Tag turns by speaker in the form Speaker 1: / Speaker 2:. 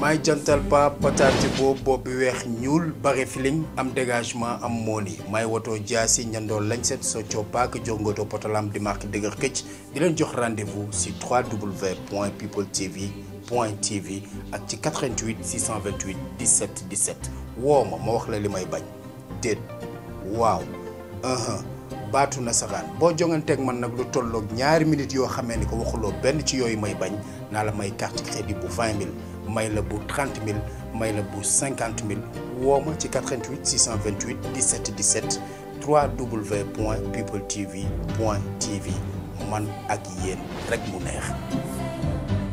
Speaker 1: maay jantal pa pataati boobu bopp bi weex ñuul bare feeling am dégagement am mooni maay woto jaasi ñandoo lañset so coppaak jongoto potalam di marque dëgër këcc di leen jox rendez-vous si 3w point people tv point tv ak ci 88 628 17 17 woo ma ma wax la li may bañ déet waaw baatu nasaraan boo jonganteeg man nag lu tolloog ñaari minutes yoo xamee ni ko waxuloo benn ci yooyu may bañ naa la may carte crédit bu 20 000 may la bu 30 000 may la bu 50 000 woo ma ci 88 628 17 17 3w point people tv point tv man ak yéen rek mu neex